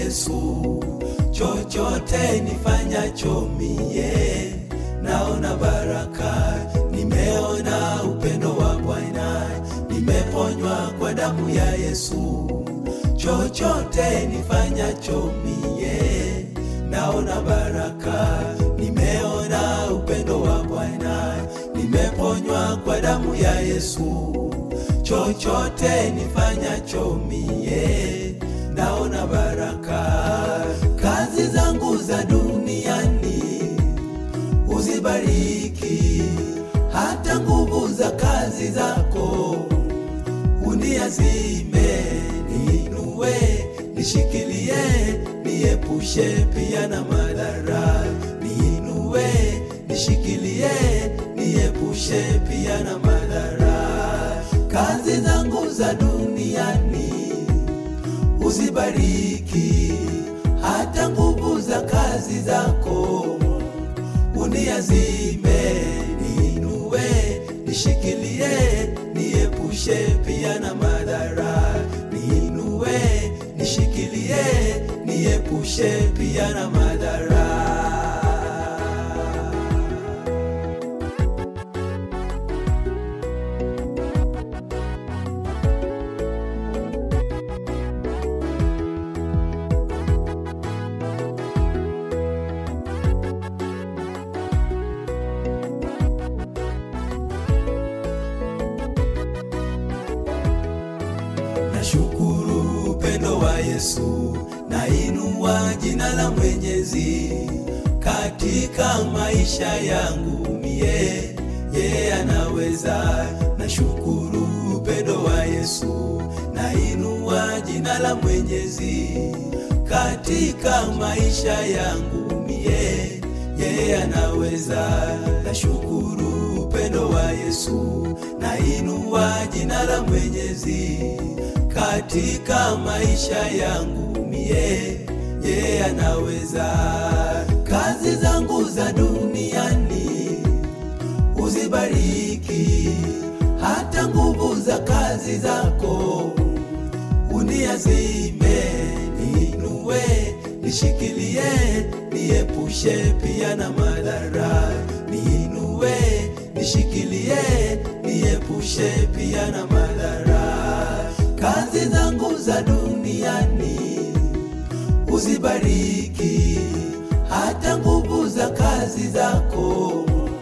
Yesu, chochote nifanyacho mie naona baraka, nimeona upendo wa Bwana, nimeponywa kwa damu ya Yesu. Chochote nifanyacho mie naona baraka, nimeona upendo wa Bwana, nimeponywa kwa damu ya Yesu. Chochote nifanyacho mie naona baraka, kazi zangu za duniani uzibariki, hata nguvu za kazi zako uniazime, niinue, nishikilie, niepushe pia na madhara, niinue, nishikilie, niepushe pia na madhara, kazi zangu za duniani uzibariki, hata nguvu za kazi zako uniazime, niinue, nishikilie, niepushe pia na madhara, niinue, nishikilie, niepushe pia na madhara. Nashukuru upendo wa Yesu, nainua jina la Mwenyezi katika maisha yangu mie, yeye anaweza. Nashukuru upendo wa Yesu, nainua jina la Mwenyezi katika maisha yangu mie, yeye anaweza. Nashukuru upendo wa Yesu, nainua jina la Mwenyezi katika maisha yangu mie, yeye anaweza. Kazi zangu za duniani uzibariki, hata nguvu za kazi zako uniazime, niinue, nishikilie, niepushe pia na madhara, niinue, nishikilie, niepushe pia na madhara kazi zangu za duniani uzibariki, hata nguvu za kazi zako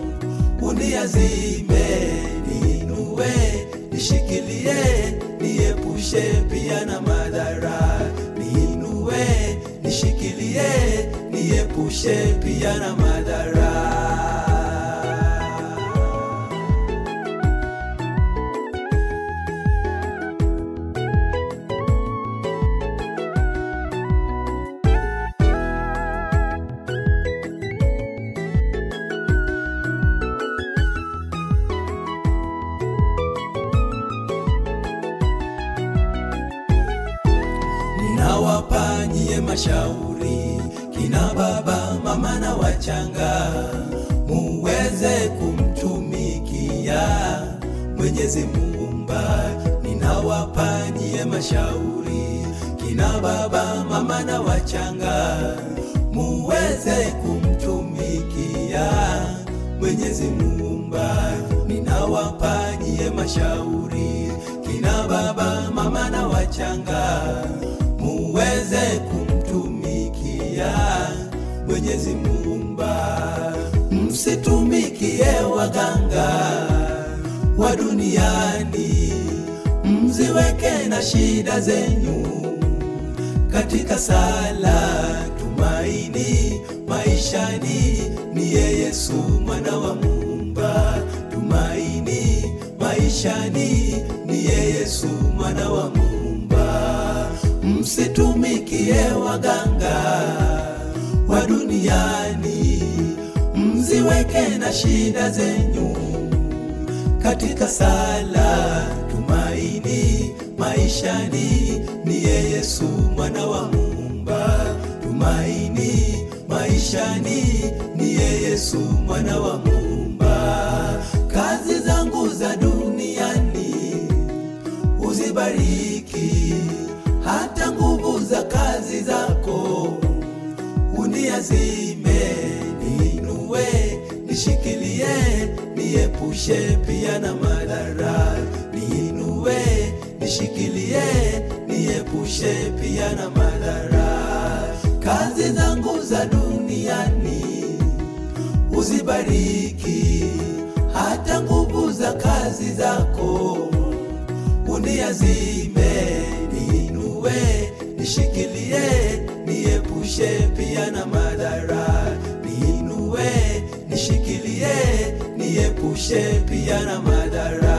uniazime, niinue, nishikilie, niepushe pia na madhara, niinue, nishikilie, niepushe pia na madhara. Ninawapanyie mashauri kina baba, mama na wachanga, muweze kumtumikia Mwenyezi Muumba. Ninawapanyie mashauri kina baba, mama na wachanga, muweze kumtumikia Mwenyezi Muumba. Ninawapanyie mashauri kina baba, mama na wachanga muweze kumtumikia Mwenyezi Muumba. Msitumikie waganga wa duniani, mziweke na shida zenyu katika sala. Tumaini maishani niye Yesu mwana wa Muumba. Tumaini maishani niye Yesu mwana wa Muumba. Msitumikie waganga wa duniani, mziweke na shida zenyu katika sala. Tumaini maishani niye Yesu mwana wa Muumba. Tumaini maishani niye Yesu mwana wa Muumba. Kazi zangu za duniani uzibariki, hata nguvu za kazi zako uniazime, niinue, nishikilie, niepushe pia na madhara. Niinue, nishikilie, niepushe pia na madhara. Kazi zangu za duniani uzibariki, hata nguvu za kazi zako uniazime, niinue, nishikilie, niepushe pia na madhara. Niinue, nishikilie, niepushe pia na madhara.